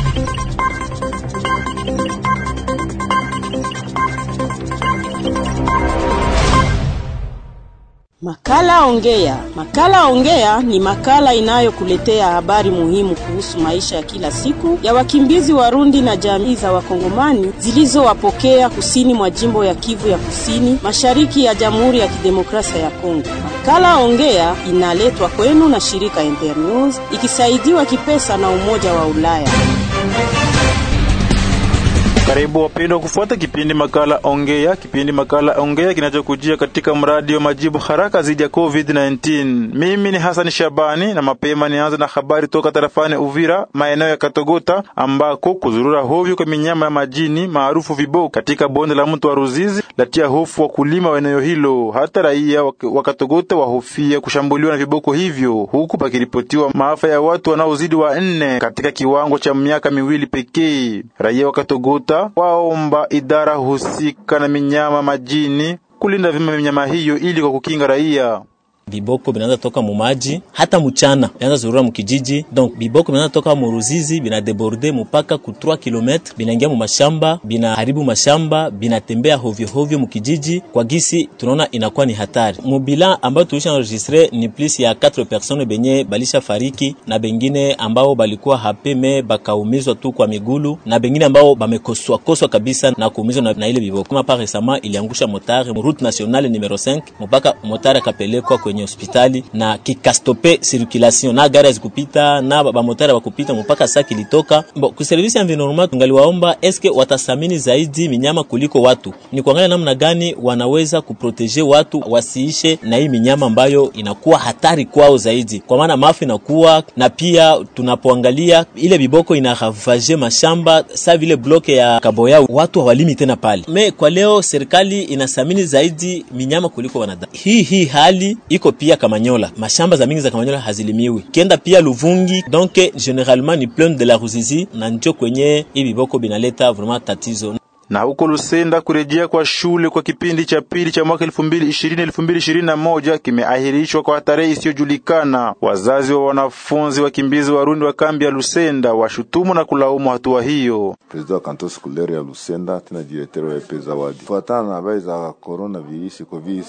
Makala Ongea. Makala Ongea ni makala inayokuletea habari muhimu kuhusu maisha ya kila siku ya wakimbizi Warundi na jamii za Wakongomani zilizowapokea kusini mwa jimbo ya Kivu ya Kusini, mashariki ya Jamhuri ya Kidemokrasia ya Kongo. Makala Ongea inaletwa kwenu na shirika Internews ikisaidiwa kipesa na Umoja wa Ulaya. Karibu wapendwa kufuata kipindi makala ongea. Kipindi makala ongea kinachokujia katika mradi wa majibu haraka dhidi ya COVID-19. Mimi ni Hassan Shabani na mapema nianza na habari toka tarafani Uvira, maeneo ya Katogota ambako kuzurura hovyo kwa minyama ya majini maarufu viboko katika bonde la mto wa Ruzizi latia hofu wakulima wa eneo hilo. Hata raia wa Katogota wahofia kushambuliwa na viboko hivyo, huku pakiripotiwa maafa ya watu wanaozidi wa nne katika kiwango cha miaka miwili pekee. Raia wa Katogota waomba idara husika na minyama majini kulinda vyema minyama hiyo ili kwa kukinga raia. Biboko binaanza toka mumaji hata mchana binaanza zurura mukijiji, donc biboko binaanza toka muruzizi bina deborde mupaka ku 3 km binaingia mu mashamba binaharibu mashamba binatembea hovyo hovyo mukijiji. Kwa gisi tunaona inakuwa ni hatari. Mubila ambayo tulisha enregistre ni plus ya 4 personnes benye balisha fariki na bengine ambao balikuwa hapeme bakaumizwa tu kwa migulu na bengine ambao bamekoswa koswa kabisa na kuumizwa na, na ile biboko. Kama par récemment iliangusha motare mu route nationale numero 5 mpaka motare akapelekwa kwenye hospitali na kikastope circulation na gari zikupita na bamotari bakupita mpaka saa kilitoka. Bo, ku service ya environnement tungaliwaomba eske watasamini zaidi minyama kuliko watu, ni kuangalia namna gani wanaweza kuproteje watu wasiishe na hii minyama ambayo inakuwa hatari kwao zaidi, kwa maana maafa inakuwa na pia tunapoangalia ile biboko inaravage mashamba sa vile bloke ya Kaboya, watu hawalimi tena pale. Me kwa leo serikali inasamini zaidi minyama kuliko wanadamu. Hii hii hali iko pia Kamanyola, mashamba za mingi za Kamanyola hazilimiwi. Kenda pia Luvungi, donc generalement ni plaine de la Ruzizi, na njo kwenye hii biboko binaleta vraiment tatizo na huko Lusenda kurejea kwa shule kwa kipindi cha pili cha mwaka 2020 2021 kimeahirishwa kwa tarehe isiyojulikana. Wazazi wa wanafunzi wakimbizi Warundi wa kambi ya Lusenda washutumu na kulaumu hatua hiyo. President wa kanto skolere ya Lusenda tena direteur wa epe Zawadi, fuatana na habari za corona virusi covid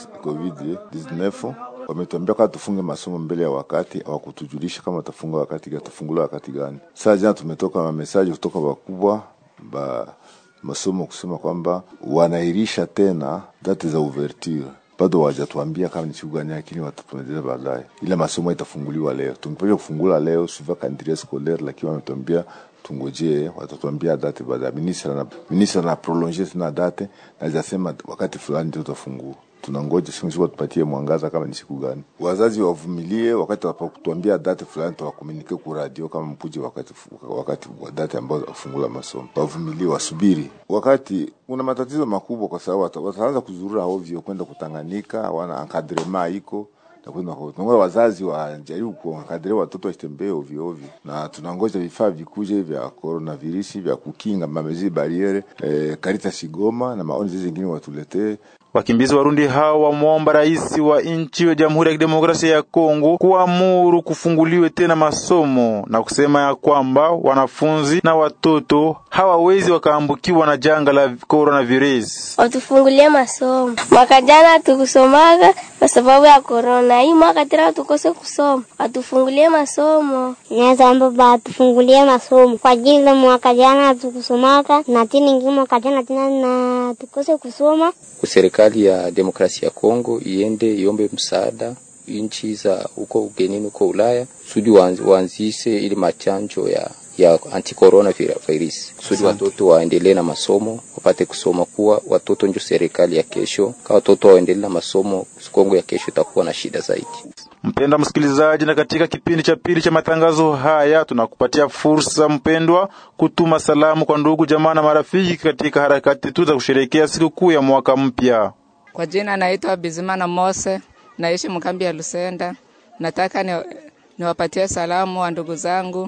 19 wametuambia kama tufunge masomo mbele ya wakati, hawakutujulisha kama tafunga wakati tafungula wakati gani. Sasa jana tumetoka na mesaji kutoka wakubwa ba masomo kusema kwamba wanairisha tena date za ouverture, bado hawajatuambia kama ni siku gani, lakini watatueleza baadaye. Ila masomo itafunguliwa leo, tungepasha kufungula leo suva calendrier scolaire, lakini wametuambia tungojee, watatuambia date baadaye. Ministra na ministra na prolonger tena date na zasema wakati fulani ndio tutafungua tunangoja siku siku tupatie mwangaza kama ni siku gani. Wazazi wavumilie, wakati watakutuambia date fulani tawakomunike ku radio kama mkuje wakati wakati wa date ambayo wafungula masomo. Wavumilie, wasubiri. Wakati kuna matatizo makubwa, kwa sababu wataanza kuzurura ovyo kwenda kutanganika, wana encadrement iko tunangoja wazazi wajaribu kuwakadiria watoto wasitembee ovyo ovyo, na tunangoja vifaa vikuje vya coronavirus vya kukinga mamezi bariere eh, Karita Sigoma na maoni zingine watuletee Wakimbizi Warundi hao wamwomba rais wa nchi ya Jamhuri ya Kidemokrasia ya Kongo kuamuru kufunguliwe tena masomo na kusema ya kwamba wanafunzi na watoto hawawezi wakaambukiwa na janga la coronavirus. Watufungulie masomo. Mwaka jana tukusomaga kwa sababu ya corona, hii mwaka tena tukose kusoma. Watufungulie masomo. Naweza amba watufungulie masomo kwa ajili mwaka jana tukusomaka na tena ingine mwaka jana tena na tukose kusoma serikali ya demokrasia ya Kongo iende iombe msaada nchi za huko ugenini huko Ulaya kusudi waanzishe ili machanjo ya ya anti-corona virus kusudi watoto waendelee na masomo wapate kusoma, kuwa watoto ndio serikali ya kesho. Kama watoto waendelee na masomo, Kongo ya kesho itakuwa na shida zaidi. Mpendwa msikilizaji, na katika kipindi cha pili cha matangazo haya tunakupatia fursa mpendwa, kutuma salamu kwa ndugu jamaa na marafiki katika harakati tu za kusherehekea sikukuu ya mwaka mpya. Kwa jina naitwa Bizimana Mose, naishi mkambi ya Lusenda. Nataka ni, niwapatie salamu wa ndugu zangu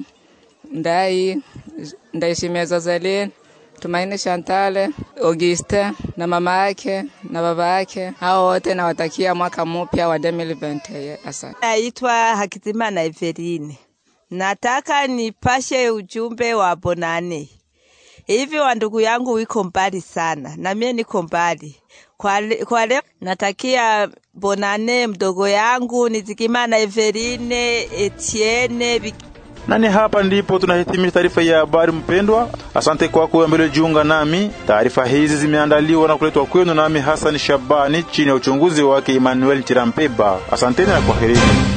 Ndai Ndaishimia Zozelin, Tumaini Shantale, Auguste na mama yake na baba yake, hao wote nawatakia mwaka mpya wa 2020. Asante. Naitwa Hakitimana Everine, Nataka nipashe ujumbe wa Bonane. Hivi wa ndugu yangu wiko mbali sana, na mie niko mbali. Kwa, le, kwa leo natakia Bonane mdogo yangu Nizigimana Everine Etienne Bik nani hapa ndipo tunahitimisha taarifa ya habari mpendwa. Asante kwako ambaye ulijiunga nami. Taarifa hizi zimeandaliwa na kuletwa kwenu nami Hassan Shabani chini ya uchunguzi wake Emmanuel Chirampeba. Asanteni na kwaherini.